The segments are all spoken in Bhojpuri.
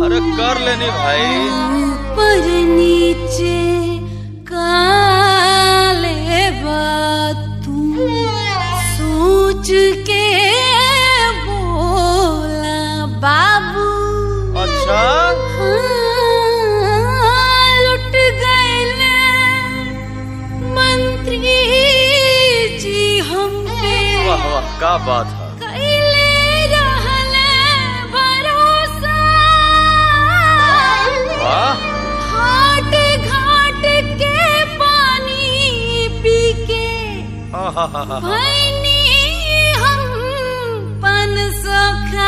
अरे कर लेनी भाई ऊपर नीचे काले तू सोच के बोला बाबू अच्छा हाँ, लुट गए मंत्री जी हम पे वाह वाह का बात है कैले रहले भरोसा वाह घाट घाट के पानी पी के आहाहाहा। भैनी हम पन सोखा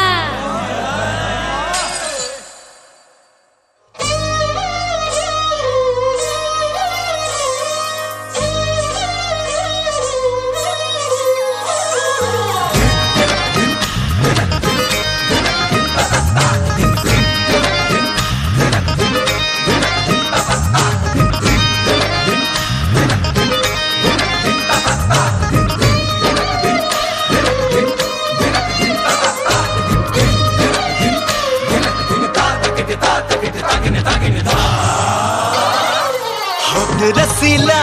होठ रसीला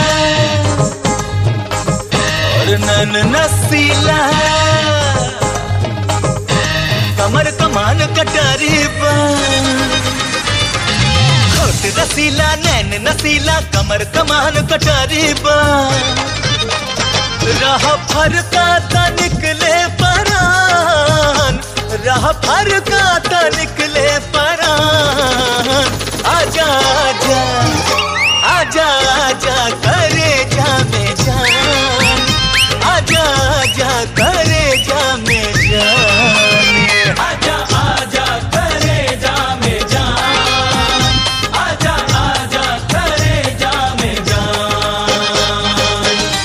और नन नसीला कमर कमान कटारी बा होठ रसीला नैन नसीला कमर कमान कटारी बा राह फरका ता निकले परान राह फरका ता निकले परान आजा आजा आजा आजा करे जा में जान आजा आजा करे जा में जान आजा आजा करे जा में जान आजा आजा करे जा में जान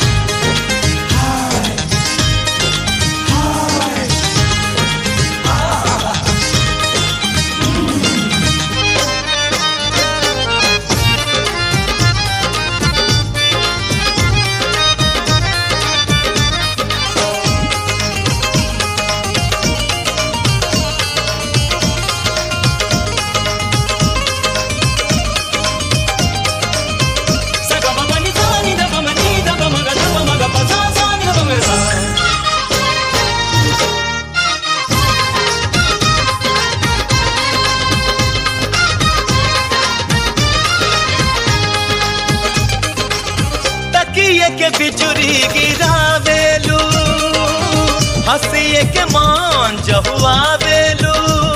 तकिए के बिजुरी गिरावेलू हंसिए के मान जहुआवेलू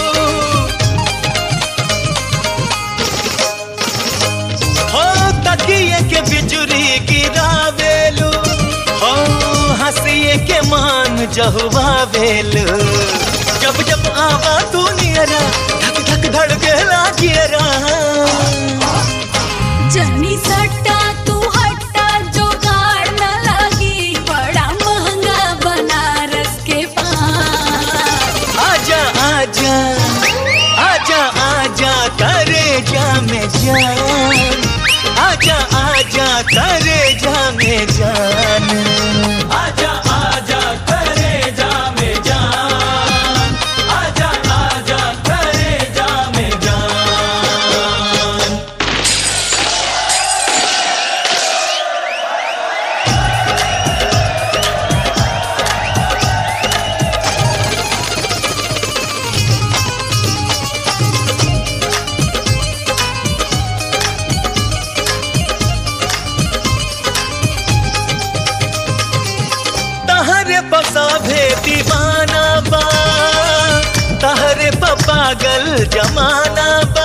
हो तकिए के बिजुरी गिरावेलू हो हंसिए के मान जहुआवेलू जब जब आवा तू नियरा धक धक धड़के लागियरा जनी सट्टा तू हट्टा जोगाड़ न लगी बड़ा महंगा बनारस के पान आजा आजा आजा आजा करे जा में जान आजा आजा करे जा में जान आजा आजा करे जा में जान आजा आजा करे जा में जान तहरे बसाभे दीवाना बा तहरे प पागल जमाना बा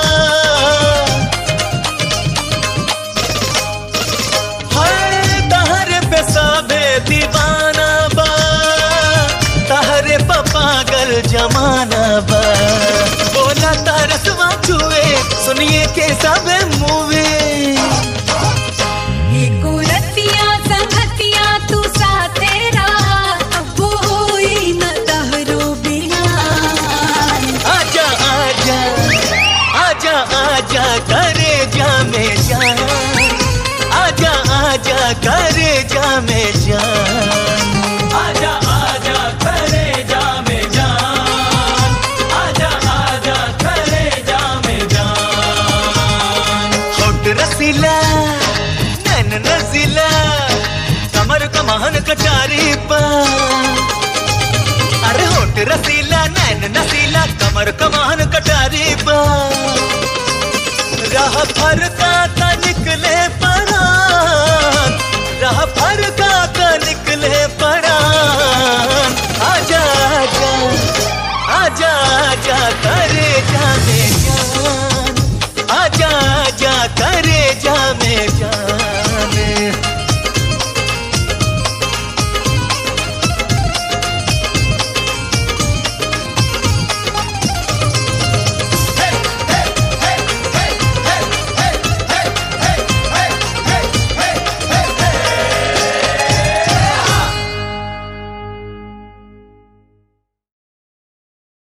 हाय तहरे पे साभे दीवाना बा तहरे प पागल जमाना बा बोला तरसवा छुए सुनिए के सब मूवी एको रतिया संगतिया तू साथे रहा अब होई न तहरो बिहान आजा आजा आजा आजा करे जा में जान आजा आजा करे जा में जान आजा आजा करे जा में जान आजा आजा करे कटारी बा अरे होट रसीला नैन नसीला कमर कमान कटारी बा राह फरका